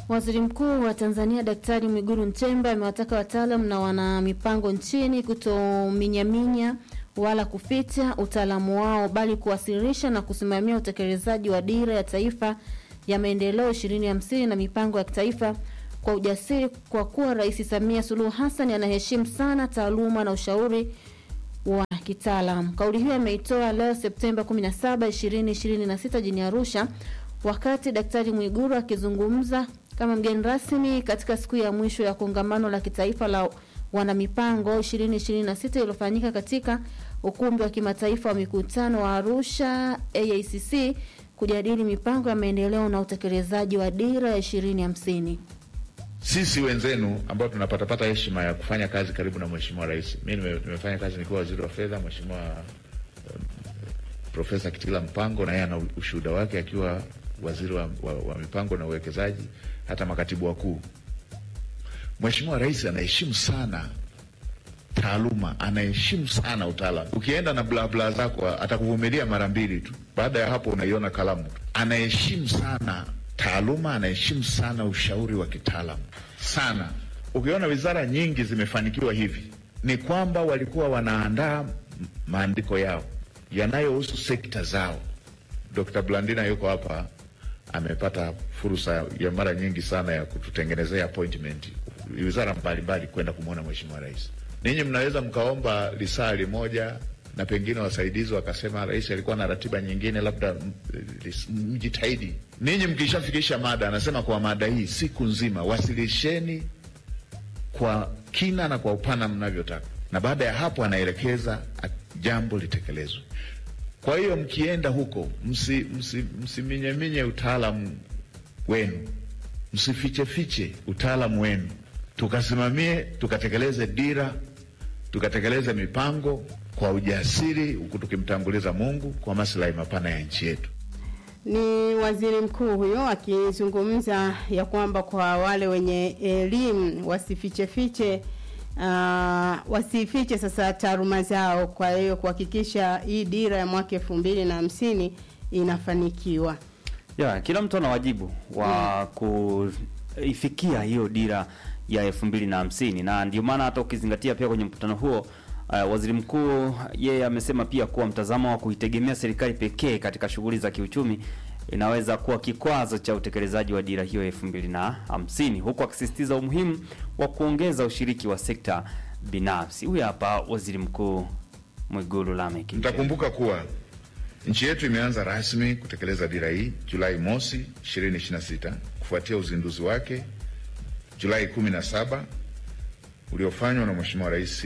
Waziri Mkuu wa Tanzania Daktari Mwigulu Nchemba amewataka wataalam na wana mipango nchini kutominyaminya wala kuficha utaalamu wao bali kuwasilisha na kusimamia utekelezaji wa dira ya taifa ya maendeleo 2050 na mipango ya kitaifa kwa ujasiri, kwa kuwa Rais Samia Suluhu Hassan anaheshimu sana taaluma na ushauri wa kitaalam. Kauli hiyo ameitoa leo Septemba 17, 2026 jijini Arusha wakati Daktari Mwigulu akizungumza kama mgeni rasmi katika siku ya mwisho ya kongamano la kitaifa la wanamipango 2026 iliyofanyika katika ukumbi wa kimataifa wa mikutano wa Arusha AICC kujadili mipango ya maendeleo na utekelezaji wa dira ya 2050. Sisi wenzenu ambao tunapatapata heshima ya kufanya kazi karibu na Mheshimiwa Rais, mi nime- nimefanya kazi nikiwa waziri wa fedha, Mheshimiwa um, Profesa Kitila Mpango na yeye ana ushuhuda wake akiwa waziri wa, wa, wa mipango na uwekezaji, hata makatibu wakuu. Mheshimiwa Rais anaheshimu sana taaluma, anaheshimu sana utaalamu. Ukienda na bla bla zako atakuvumilia mara mbili tu, baada ya hapo unaiona kalamu tu. Anaheshimu sana taaluma, anaheshimu sana ushauri wa kitaalamu sana. Ukiona wizara nyingi zimefanikiwa hivi, ni kwamba walikuwa wanaandaa m- maandiko yao yanayohusu sekta zao. Dr. Blandina yuko hapa, amepata fursa ya mara nyingi sana ya kututengenezea appointment wizara mbalimbali kwenda kumwona Mheshimiwa Rais. Ninyi mnaweza mkaomba lisaa limoja na pengine wasaidizi wakasema rais alikuwa na ratiba nyingine, labda m- lis- mjitahidi. Ninyi mkishafikisha mada, anasema kwa mada hii siku nzima, wasilisheni kwa kina na kwa upana mnavyotaka, na baada ya hapo anaelekeza a- jambo litekelezwe. Kwa hiyo mkienda huko, msi, msi, msiminyeminye utaalamu wenu, msifichefiche utaalamu wenu, tukasimamie tukatekeleze dira, tukatekeleze mipango kwa ujasiri, huku tukimtanguliza Mungu kwa maslahi mapana ya nchi yetu. Ni waziri mkuu huyo akizungumza ya kwamba kwa wale wenye elimu wasifichefiche uh, wasifiche sasa taaluma zao, kwa hiyo kuhakikisha hii dira ya mwaka elfu mbili na hamsini inafanikiwa. ya kila mtu ana wajibu wa kuifikia hiyo dira ya elfu mbili na hamsini na ndio maana hata ukizingatia pia kwenye mkutano huo uh, waziri mkuu yeye amesema pia kuwa mtazamo wa kuitegemea serikali pekee katika shughuli za kiuchumi inaweza kuwa kikwazo cha utekelezaji wa dira hiyo elfu mbili na hamsini huku akisisitiza umuhimu wa kuongeza ushiriki wa sekta binafsi. Huyu hapa waziri mkuu Mwigulu Lameck Nchemba. Mtakumbuka kuwa nchi yetu imeanza rasmi kutekeleza dira hii Julai mosi 2026 kufuatia uzinduzi wake Julai 17 uliofanywa na Mheshimiwa Rais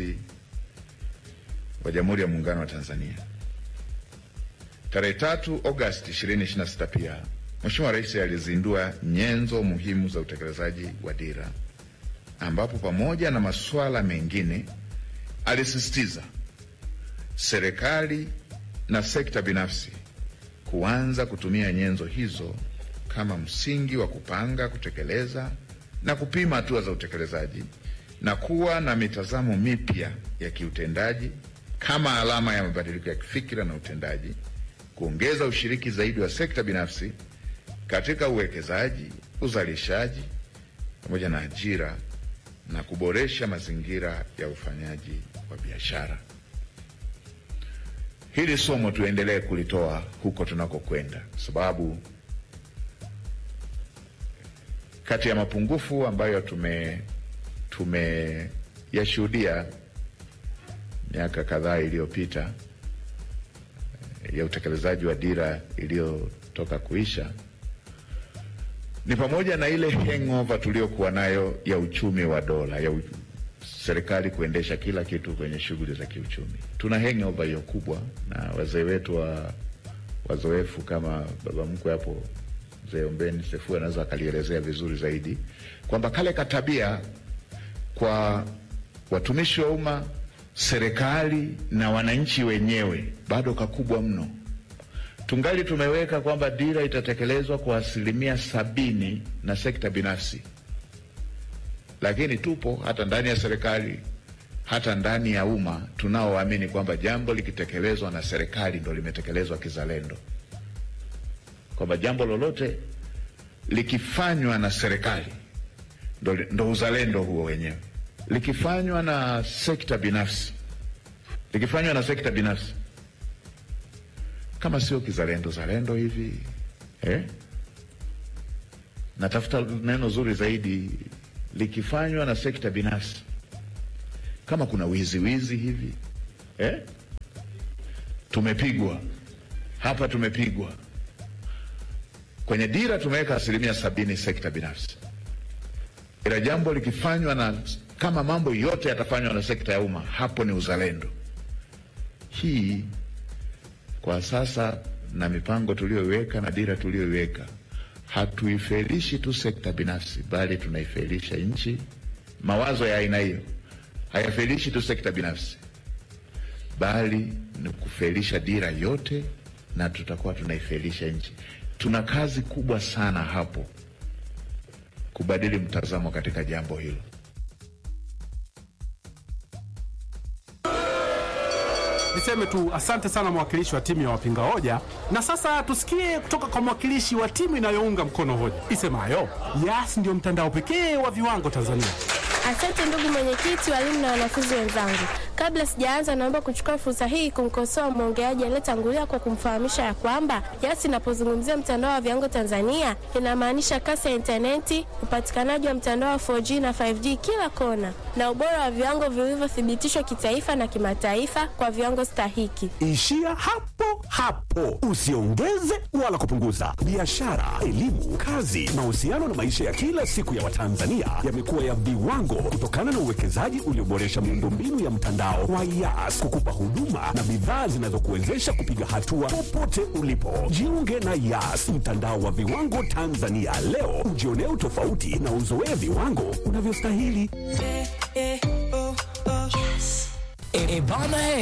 wa Jamhuri ya Muungano wa Tanzania. Tarehe tatu Agosti 2026 pia Mheshimiwa Rais alizindua nyenzo muhimu za utekelezaji wa dira, ambapo pamoja na masuala mengine alisisitiza serikali na sekta binafsi kuanza kutumia nyenzo hizo kama msingi wa kupanga, kutekeleza na kupima hatua za utekelezaji na kuwa na mitazamo mipya ya kiutendaji kama alama ya mabadiliko ya kifikira na utendaji, kuongeza ushiriki zaidi wa sekta binafsi katika uwekezaji, uzalishaji pamoja na ajira na kuboresha mazingira ya ufanyaji wa biashara. Hili somo tuendelee kulitoa huko tunakokwenda, sababu kati ya mapungufu ambayo tume tumeyashuhudia miaka kadhaa iliyopita eh, ya utekelezaji wa dira iliyotoka kuisha ni pamoja na ile hangover tuliyokuwa nayo ya uchumi wa dola ya u, serikali kuendesha kila kitu kwenye shughuli za kiuchumi. Tuna hangover hiyo kubwa, na wazee wetu wa wazoefu kama baba mkwe hapo mzee Ombeni Sefu anaweza akalielezea vizuri zaidi kwamba kale katabia kwa watumishi wa umma, serikali na wananchi wenyewe bado kakubwa mno. Tungali tumeweka kwamba dira itatekelezwa kwa asilimia sabini na sekta binafsi, lakini tupo hata ndani ya serikali, hata ndani ya umma tunaoamini kwamba jambo likitekelezwa na serikali ndo limetekelezwa kizalendo, kwamba jambo lolote likifanywa na serikali ndo, ndo uzalendo huo wenyewe. Likifanywa na sekta binafsi, likifanywa na sekta binafsi, kama sio kizalendo zalendo hivi eh? Natafuta neno zuri zaidi, likifanywa na sekta binafsi, kama kuna wizi wizi hivi eh? Tumepigwa hapa, tumepigwa kwenye dira tumeweka asilimia sabini sekta binafsi, ila jambo likifanywa na kama mambo yote yatafanywa na sekta ya umma, hapo ni uzalendo. Hii kwa sasa na mipango tuliyoiweka na dira tuliyoiweka, hatuifelishi tu sekta binafsi, bali tunaifelisha nchi. Mawazo ya aina hiyo hayafelishi tu sekta binafsi, bali ni kufelisha dira yote, na tutakuwa tunaifelisha nchi. Tuna kazi kubwa sana hapo kubadili mtazamo katika jambo hilo. Niseme tu asante sana mwakilishi wa timu ya wapinga hoja, na sasa tusikie kutoka kwa mwakilishi wa timu inayounga mkono hoja isemayo Yas ndio mtandao pekee wa viwango Tanzania. Asante ndugu mwenyekiti, walimu na wanafunzi wenzangu. Kabla sijaanza, naomba kuchukua fursa hii kumkosoa mwongeaji aliyetangulia kwa kumfahamisha ya kwamba Yas inapozungumzia mtandao wa viwango Tanzania inamaanisha kasi ya intaneti, upatikanaji wa mtandao wa 4G na 5G kila kona, na ubora wa viwango vilivyothibitishwa kitaifa na kimataifa kwa viwango stahiki. Ishia hapo hapo, usiongeze wala kupunguza. Biashara, elimu, kazi, mahusiano na maisha ya kila siku ya Watanzania yamekuwa ya viwango kutokana na uwekezaji ulioboresha miundombinu ya mtandao wa Yas kukupa huduma na bidhaa zinazokuwezesha kupiga hatua popote ulipo. Jiunge na Yas, mtandao wa viwango Tanzania leo, ujionee utofauti na uzoee viwango unavyostahili. E, bana